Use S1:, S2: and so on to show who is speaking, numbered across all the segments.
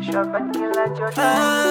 S1: Shabbat kila joto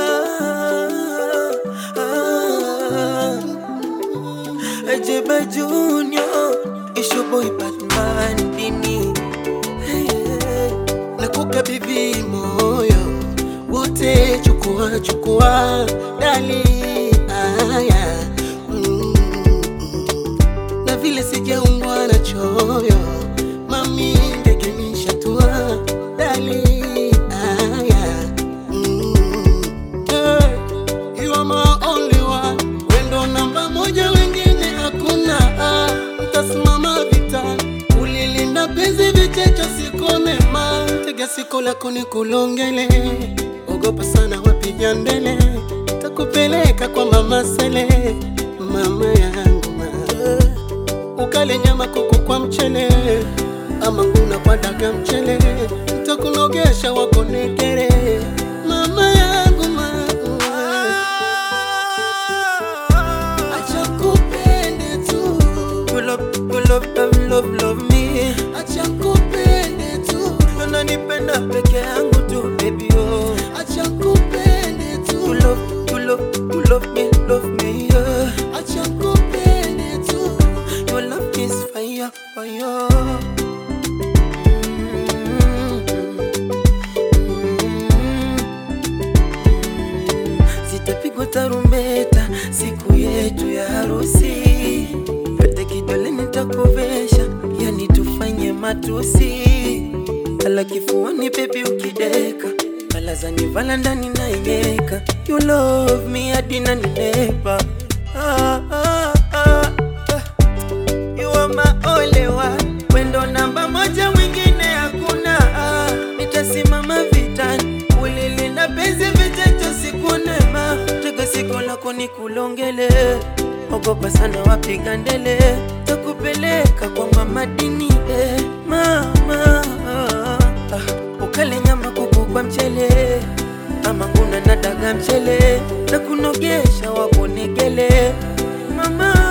S2: Ajeba Junior, it's your boy Batman Dini. Hey, nakukabidhi moyo wote, chukua chukua, dali haya mm, mm. na vile sijaumbwa na choyo, mami ndege nishatua, dali haya mm, hey, you are my only one, wendo namba moja, wengine hakuna. Ah, Mtasimama vitani, ulilinda penzi vichecho, sikone ma tega siko lako ni kulongele, ogopa sana wapiga ndele, takupeleka kwa mama Sele, mama yangu ma ukale nyama kuku kwa mchele ama nguna kwa daga mchele, ntakunogesha wakonekere mama yangu mama Acha kupende tu You love, you love, love, love, love me Acha kupende tu Unanipenda peke yangu tu baby oh Acha kupende tu You love, you love, you love me, love me yeah Acha kupende tu Your love is fire, fire Zitapigwa tarumbeta siku yetu ya harusi, pete kidole nitakuvesha, yani tufanye matusi, kala kifuani bebi ukideka, balazani vala ndani naiyeka, you love me hadi naninepa ah, ah, ah, ah. You are my only one, wendo namba moja, mwingine hakuna. Ah, Nitasimama vitani, ulilinda penzi vichecho, sikunema tega siko lako ni kulongele, ogopa sana wapiga ndele, takupeleka kwa mama dini eh, mama ah, ukale nyama kuku kwa mchele ama nguna na daga mchele na kunogesha waponegele mama